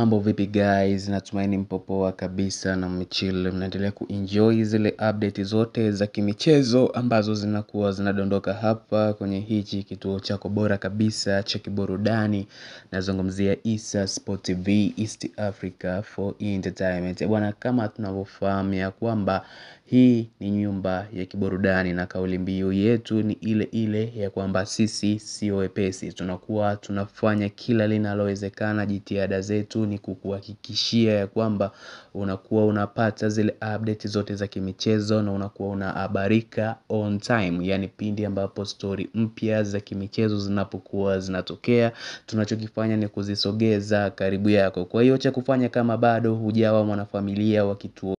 Mambo vipi guys, natumaini mpo poa kabisa na mmechill, mnaendelea kuenjoy zile update zote za kimichezo ambazo zinakuwa zinadondoka hapa kwenye hichi kituo chako bora kabisa cha kiburudani nazungumzia Issa Sport TV East Africa for Entertainment. Bwana kama tunavyofahamu ya kwamba hii ni nyumba ya kiburudani na kauli mbiu yetu ni ile ile ya kwamba sisi sio wepesi. Tunakuwa tunafanya kila linalowezekana jitihada zetu ni kukuhakikishia ya kwamba unakuwa unapata zile update zote za kimichezo na unakuwa unahabarika on time. Yani pindi ambapo story mpya za kimichezo zinapokuwa zinatokea tunachokifanya ni kuzisogeza karibu yako. Kwa hiyo cha kufanya kama bado hujawa mwanafamilia wa kituo